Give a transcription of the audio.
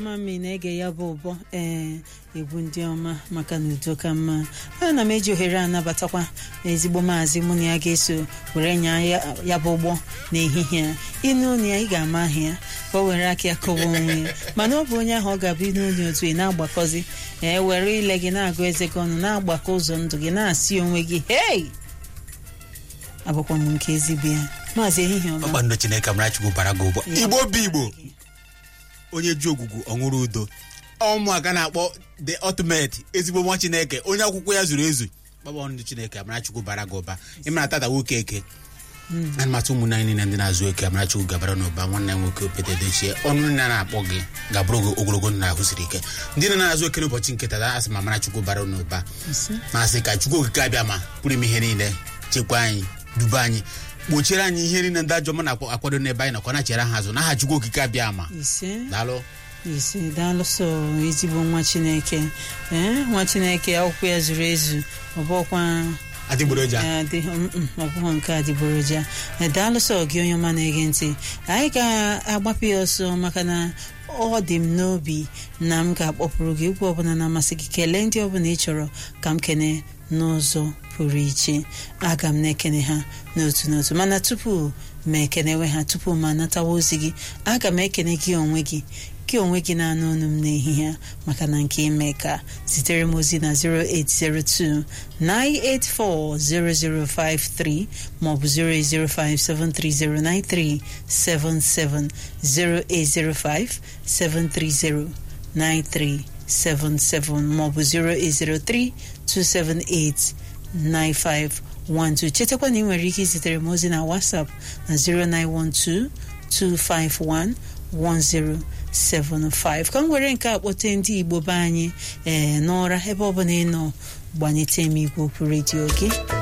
ama m ị na-ege ya bụ ụbọ ee egwu ndị ọma maka na udo ka mma ana m eji ohere anabatakwa ezigbo maazị mụ na ya ga-eso were nya ya bụ ụgbọ n'ehihie a ịnụ unu ya ị ga-ama aha ya ka o were aka ya kọwa onwe ya mana ọ bụ onye ahụ ọ ga-abụ ịnụ onye otu ị na-agbakọzi ee were ile gị na-agụ eze gị ọnụ na-agbakọ ụzọ ndụ gị na-asị onwe gị hei abụkwa m nke ezigbo ya maazị ehihie ọma ọkpando chineke amarachukwu bara gị ụgbọ igbo bụ igbo onye ji ogwugwu ọṅụrụ udo ụmụaka na-akpọ the ultimate ezigbo nwa chineke onye akwụkwọ ya zuru ezu kpakpando chineke amarachukwu bara gị ụba ịmara tata nwoke eke ana matụ ụmụnne anyị niile ndị na-azụ oke amarachukwu gabara n'ụba nwanne ya nwoke opete dochie ọnụ nne na-akpọ gị gabụrụ gị ogologo ndụ na ahụ siri ike ndị na na-azụ oke n'ụbọchị nke tata asị ma amarachukwu bara n'ụba ma sị ka chukwu okike abịa ma pụrụ ime ihe niile chekwa anyị duba anyị gbochiere anyị ihe niile ndị ajọ mma na-akwado n'ebe anyị nakwa na chere ha azụ n'aha chukwu okike abịa ma ise daalụ ise daalụsọ ezigbo nwa chineke ee nwa chineke akwụkwọ ya zuru ezu ọbụkwa adịgboroja adịghị ọ bụghị nke adịgboroja daalụsọ gị onye ọma na-ege ntị anyị ga-agbapụ ya ọsọ maka na ọ dị m n'obi na m ga-akpọpụrụ gị egwu ọbụla na-amasị gị kelee ndị ọbụla ị chọrọ ka m kene n'ụzọ pụrụ iche aga m na-ekene ha n'otu n'otu mana tupu ma ekenewe ha tupu ma natawa ozi gị aga m ekene gị onwe gị gị onwe gị na-anụ ọnụ m n'ehihie a maka na nke ime ka zitere m ozi na 0802 9840053 maọbụ 08057309377 0805-730-9377 maọbụ 0803-278-9512 chetakwa na ị nwere ike izitere m ozi na WhatsApp na 0912-251-1075 ka m were nke a kpọte ndị Igbo be anyị ee n'ụra ebe ọ bụla ị nọ gbanyete m igwe okwu redio gị